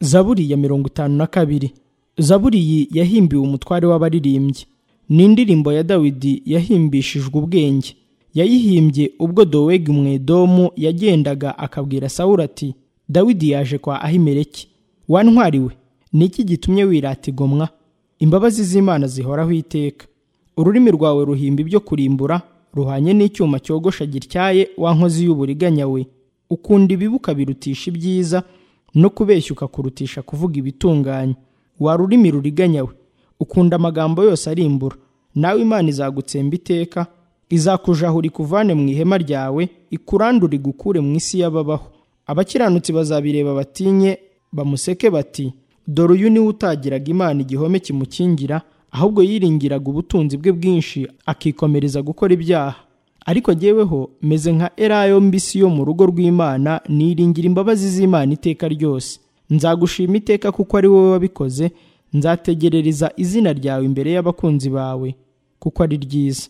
zaburi ya mirongo itanu na kabiri zaburi iyi yahimbiwe umutware w'abaririmbyi ni indirimbo ya dawidi yahimbishijwe ubwenge yayihimbye ubwo dowegi umwedomu yagendaga akabwira sawura ati dawidi yaje kwa ahimeleki wantwariwe ni iki gitumye wirata igomwa imbabazi z'imana zihoraho iteka ururimi rwawe ruhimba ibyo kurimbura ruhanye n'icyuma cyogosha gityaye wa nkozi y'uburiganya we ukunda ibibi ukabirutisha ibyiza no kubeshya ukakurutisha kuvuga ibitunganye wa rurimi ruriganya we ukunda amagambo yose arimbura nawe imana izagutsemba iteka izakujahura ikuvane mu ihema ryawe ikurandure igukure mu isi y'ababaho abakiranutsi bazabireba batinye bamuseke bati dore uyu niwe utagiraga imana igihome kimukingira ahubwo yiringiraga ubutunzi bwe bwinshi akikomereza gukora ibyaha ariko jyeweho meze nka erayo mbisi yo mu rugo rw'imana niringira imbabazi z'imana iteka ryose nzagushima iteka kuko ari wowe wabikoze nzategerereza izina ryawe imbere y'abakunzi bawe kuko ari ryiza